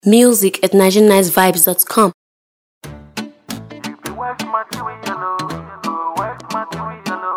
Music at NigerianNiceVibes.com. West material, West material,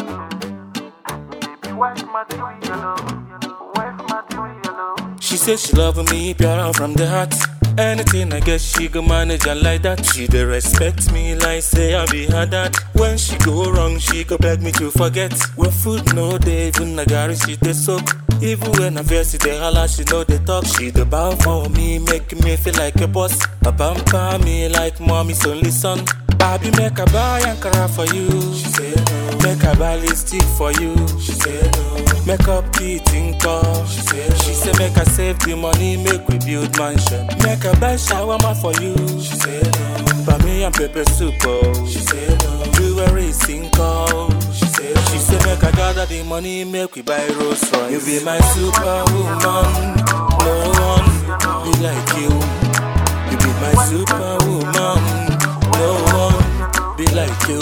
West material, West material. She says she loving me pure from the heart. Anything I get, she go manage her like that. She dey respect me like say I be her dad. When she go wrong, she go beg me to forget. When food no dey, even Nagari she dey soak. Even when I vex, she dey holla, she know they talk. She dey bow for me, making me feel like a boss. A pamper me like mommy's only son. Baby, make a buy Ankara for you. She said no. Make a buy lipstick for you. She said no. Make up kit in call. She said She said make I save the money, make we build mansion. Make a buy shawarma for you. She said no. Buy me and pepper soup. Oh. She said no. Jewelry in call. She said She said make I gather the money, make we buy Rolls Royce. You be my superwoman. No one be like you. You be my superwoman. No one be like you.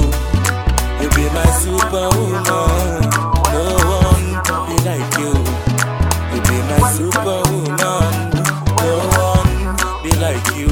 You be my superwoman. No one be like you. You be my superwoman. No one be like you.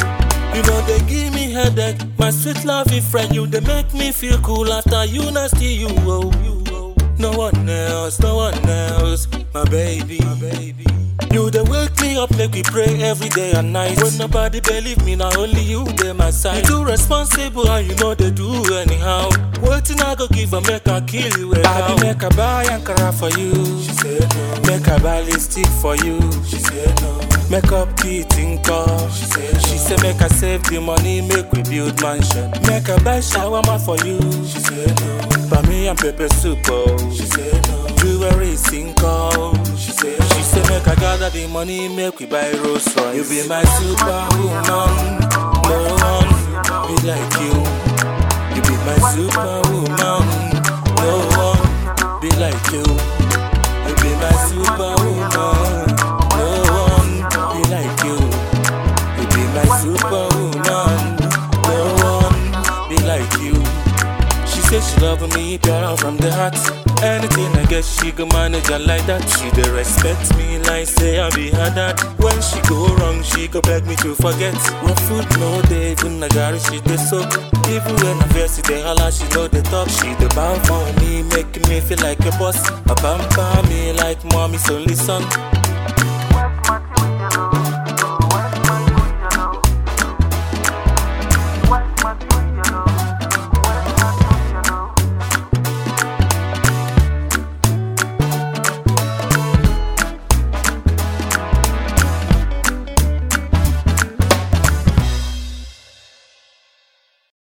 You know they give me headache. My sweet loving friend, you they make me feel cool after you nasty you. Oh, you oh. No one else, no one else, my baby. My baby. You they wake me up, make me pray every day and night. When nobody believe me, now only you they my side. You too responsible and you know they do anyhow. Waiting I go give a make I kill you. Baby, make a buy Ankara for you. She said no. Make a buy lipstick for you. She said no. Make up kit in call. She said She said make I save the money, make we build mansion. Make a buy shawarma for you. She said no. Buy me and pepper soup. Oh. She said no. Jewelry in call. She said She said make I gather the money, make we buy Rolls Royce. You be my superwoman. No one be like you. You be my superwoman. No one be like you. You be my superwoman. No one be like you. You be my superwoman. No one be like you. She said she loving me pure from the heart. Anything I get, she go manage her like that. She dey respect me like say I be her dad. When she go wrong, she go beg me to forget. When food no dey, even Nagari she dey soak. Even when I vex, she dey holla, she know they talk. She dey bow for me, making me feel like a boss. A pamper me like mommy's only son.